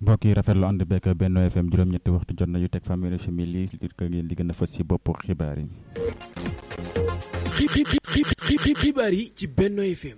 mbokk yi rafetlu ànd bekk Benno FM juróom-ñetti waxtu jot na yu teg fanweeri simili li ko ngeen li gën a fës si bopp xibaar yi. xibaar yi ci Benno FM.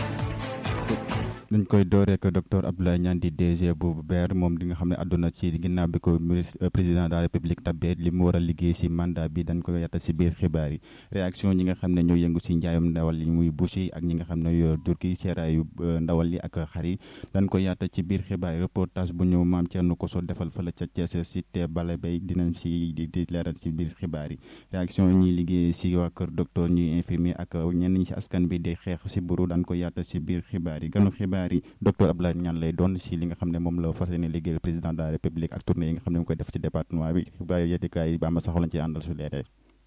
dañ koy door rek docteur Abdoulaye Niane di DG bu BER moom di nga xam ne àdduna ci ginnaaw bi ko ministre président de la république tabee li mu war a liggéey si mandat bi dañ ko yatta si biir xibaar yi réaction ñi nga xam ne ñoo yëngu si njaayum ndawal yi muy boucher ak ñi nga xam ne yoo jur gi seeraayu ndawal yi ak xar yi dañ ko yatta ci biir xibaar yi reportage bu ñëw maam Thierno Koso defal fële ca Thiès si te bale bay dinañ si di leeral si biir xibaar yi réaction ñuy liggéey si waa kër docteur ñuy infirmier ak ñenn ñi si askan bi di xeex si buru dañ ko yatta si biir xibaar yi ganu xibaar docteur Abdoulaye Niane lay doon si li nga xam ne moom la fas yéene liggéeyal président de la république ak tournée yi nga xam ne mu koy def ci département bi xibaar yettikaay yi ba ma saxo lañ ci àndal su leeree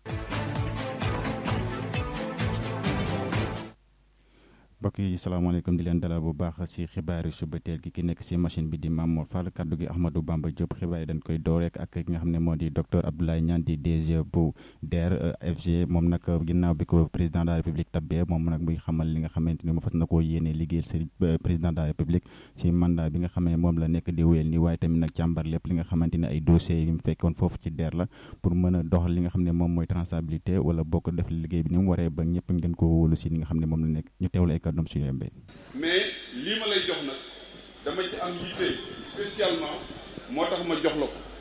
mbokk yi salaamaaleykum di leen dalal bu baax si xibaari suba teel gi ki nekk si machine bi di Mamour Fall kaddu gi Ahmadou Bamba Diop xibaar yi dañ koy door rek ak ki nga xam ne moo di docteur Abdoulaye Niane di DG bu DER FG moom nag ginnaaw bi ko président de la république tabbee moom nag muy xamal li nga xamante ni mu fas na koo yéene liggéeyal si président de la république si mandat bi nga xam ne moom la nekk di wéyal nii waaye tamit nag càmbar lépp li nga xamante ne ay dossiers yi mu fekkoon foofu ci DER la pour mën a doxal li nga xam ne moom mooy traçabilité wala bokk def liggéey bi ni mu waree ba ñëpp ngeen ko wóolu si li nga xam ne moom la nekk ñu teewlu ay kàddoom si yombe mais lii ma lay jox nag dama ci am yitte spécialement moo tax ma jox la ko